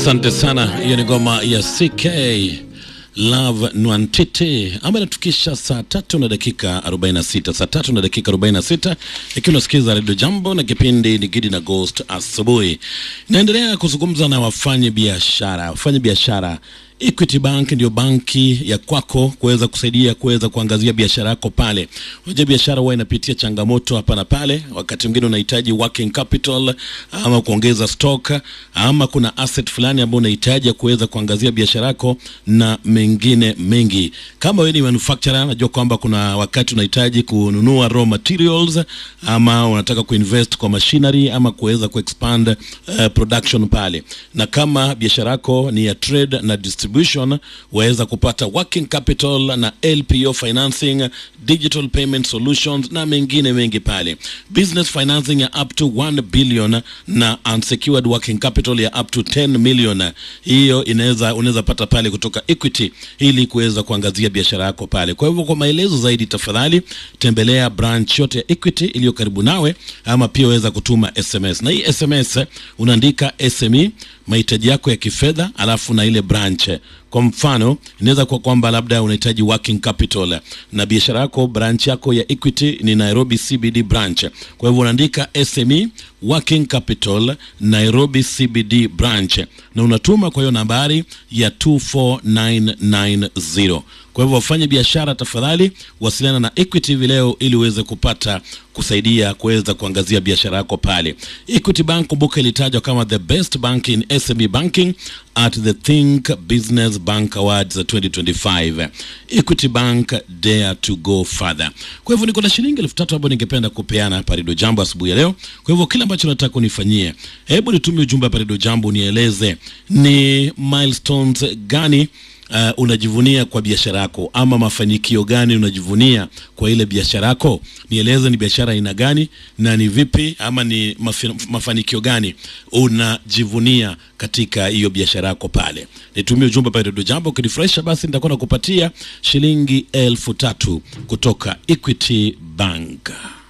Asante sana. Hiyo ni ngoma ya CK Love Nwantiti ambayo inatukisha saa tatu na dakika 46, saa tatu na dakika 46, ikiwa unasikiza redio Jambo na kipindi ni Gidi na Ghost asubuhi. Naendelea kuzungumza na wafanya biashara, wafanya biashara Equity Bank ndio banki ya kwako kuweza kusaidia kuweza kuangazia biashara yako pale. Unajua biashara huwa inapitia changamoto hapa na pale, wakati mwingine unahitaji working capital ama kuongeza stock ama kuna asset fulani ambayo unahitaji kuweza kuangazia biashara yako na mengine mengi. Kama wewe ni manufacturer, najua kwamba kuna wakati unahitaji kununua raw materials ama unataka kuinvest kwa machinery ama kuweza kuexpand uh, production pale, na kama biashara yako ni ya trade na distribution waweza kupata working capital na LPO financing, digital payment solutions na mengine mengi pale, business financing ya up to 1 billion na unsecured working capital ya up to 10 million. Hiyo inaweza unaweza pata pale kutoka Equity ili kuweza kuangazia biashara yako pale. Kwa hivyo, kwa maelezo zaidi, tafadhali tembelea branch yote ya Equity iliyo karibu nawe, ama pia waweza kutuma SMS, na hii SMS unaandika SME mahitaji yako ya kifedha, alafu na ile branch. Kwa mfano, inaweza kuwa kwamba labda unahitaji working capital na biashara yako, branch yako ya Equity ni Nairobi CBD branch. Kwa hivyo unaandika SME working capital Nairobi CBD branch na unatuma kwa hiyo nambari ya 24990. Kwa hivyo wafanye biashara, tafadhali wasiliana na Equity hivi leo ili uweze kupata kusaidia kuweza kuangazia biashara yako pale. Equity Bank kumbuka, ilitajwa kama the best bank in SME banking at the Think Business Bank Awards 2025. Equity Bank dare to go further. Kwa hivyo niko na shilingi elfu tatu ambayo ningependa kupeana hapa Redio Jambo asubuhi ya leo. Kwa hivyo kile ambacho nataka unifanyie, hebu nitumie ujumbe hapa Redio Jambo, unieleze ni milestones gani Uh, unajivunia kwa biashara yako ama mafanikio gani unajivunia kwa ile biashara yako? Nieleze ni biashara aina gani na ni vipi, ama ni mafi, mafanikio gani unajivunia katika hiyo biashara yako pale. Nitumie ujumbe pale Redio Jambo, ukinifurahisha basi nitakuwa nakupatia shilingi elfu tatu kutoka Equity Bank.